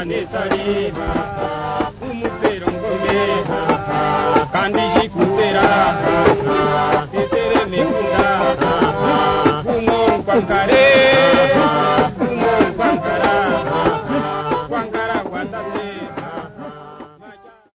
atareba umutero ngome kandi jikutera tetere nekunda umon kwankare